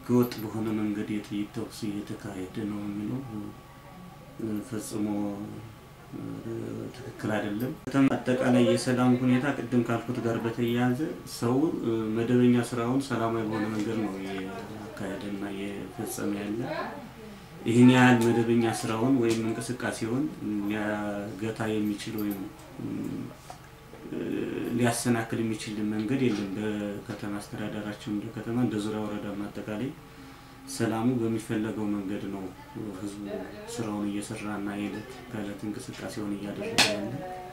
ህገወጥ በሆነ መንገድ የጥይት ተኩስ እየተካሄደ ነው የሚለው ፈጽሞ ትክክል አይደለም። ከተማ አጠቃላይ የሰላም ሁኔታ ቅድም ካልኩት ጋር በተያያዘ ሰው መደበኛ ስራውን ሰላማዊ በሆነ መንገድ ነው የአካሄደና የፈጸመ ያለ። ይህን ያህል መደበኛ ስራውን ወይም እንቅስቃሴውን ሊያገታ የሚችል ወይም ሊያሰናክል የሚችል መንገድ የለም። በከተማ አስተዳደራችን እንደ ከተማ እንደ ዙሪያ ወረዳም አጠቃላይ ሰላሙ በሚፈለገው መንገድ ነው ህዝቡ ስራውን እየሰራና የዕለት ከዕለት እንቅስቃሴውን እያደረገ ያለ